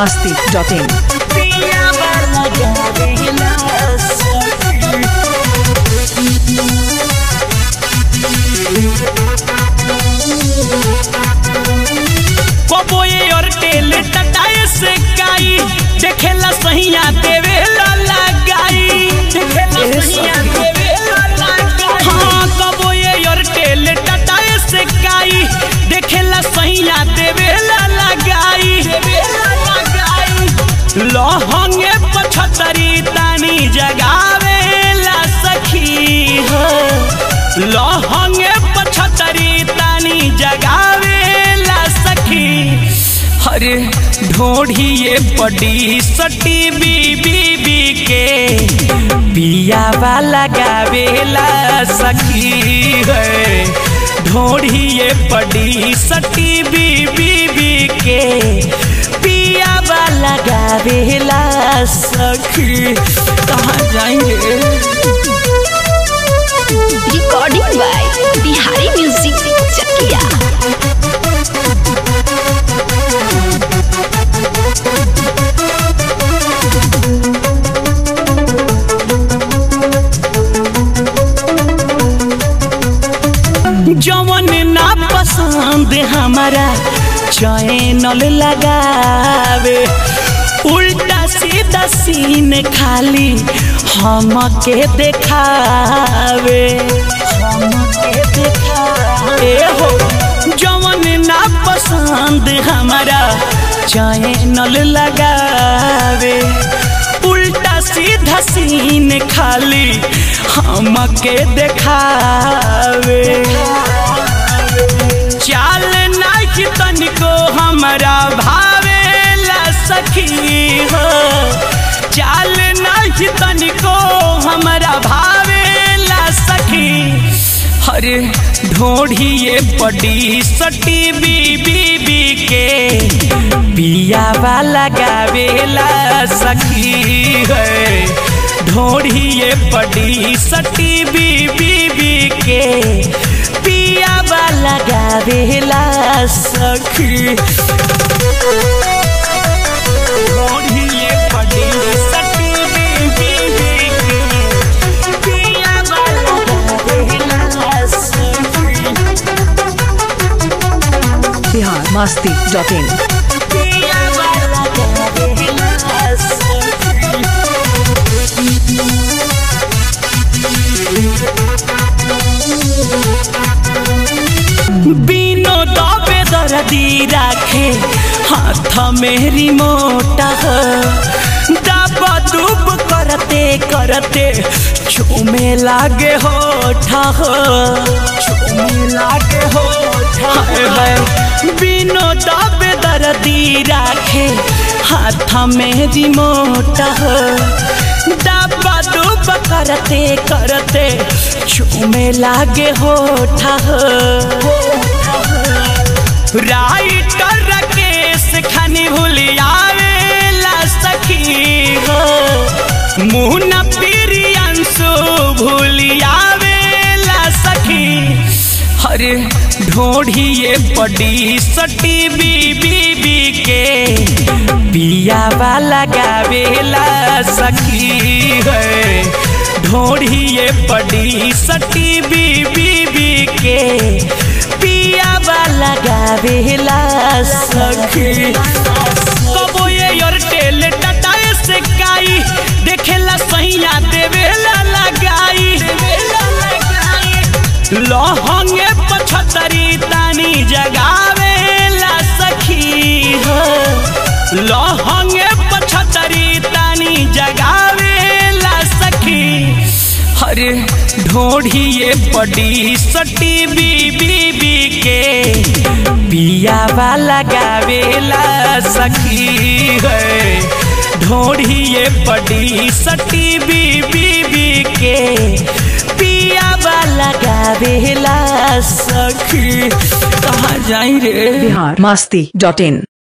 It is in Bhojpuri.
masti.in. कबोए और टेल टटाए से काई देखेला सहिया देवे लगाई देखेला सहिया देवे लगाई हाँ कबोए और टेल टटाए से काई देखेला सहिया देवे लगाई लहंगे पछतरी तानी जगावेला सखी हो लहंगे पछतरी तानी जगावेला सखी अरे ढोढ़िए बड़ी सटी बीबी बी के पियावा लगावेला सखी है ढोढ़िए बड़ी सटी बीबी बी के पियावा लगावेला सखी कहाँ जाएंगे recording by Bihari music Chakiya जवन ना पसंद हमारा चैनल लगावे उल्टा सीधा सीन खाली हमके देखावे हमके देखावे हो जवन ना पसंद हमारा चैनल लगावे उल्टा सीधा सीन खाली हमके देखावे चाल नाही तनिको हमरा भावेला सखी हो चाल नाही तनिको हमरा भावेला सखी अरे ढोढ़िए बड़ी सटी बीबी बी के पियावा लगावेला सखी है ढोढ़िए बड़ी सटी बीबी बी के पियावा लगावेला सखी ढोढ़िए बड़ी सटी बीबी बी के पियावा लगावेला सखी Bihar masti.in. पियावा लगावेला सखी बिनो दबे दर्दी राखे हाथ में रिमोट दबा दुब करते करते चूमे लागे होठ चूमे लागे होठ बिनो दबे दर्दी राखे हाथ में रिमोट दबा दुब करते करते चूमे लागे होठ राइटर राकेश खनी भूलियावेला सखी हो मुन्ना प्रियंशु भूलियावेला सखी अरे ढोढ़िए बड़ी सटी बीबी बी के पियावा लगावेला सखी है ढोढ़िए बड़ी सटी बीबी बी के पियावा लगावेला सखी कबो ये एयरटेल टाटा से काई देखेला सहिया देवेला लगाई लहंगे पछतरी तानी जगावेला सखी हो लहंगे पछतरी तानी जगावेला सखी अरे ढोढ़िए बड़ी सटी बीबी बी के पियावा लगावेला सखी है ढोढ़िए बड़ी सटी बीबी बी के पियावा लगावेला सखी कहाँ जाई रे Bihar masti.in.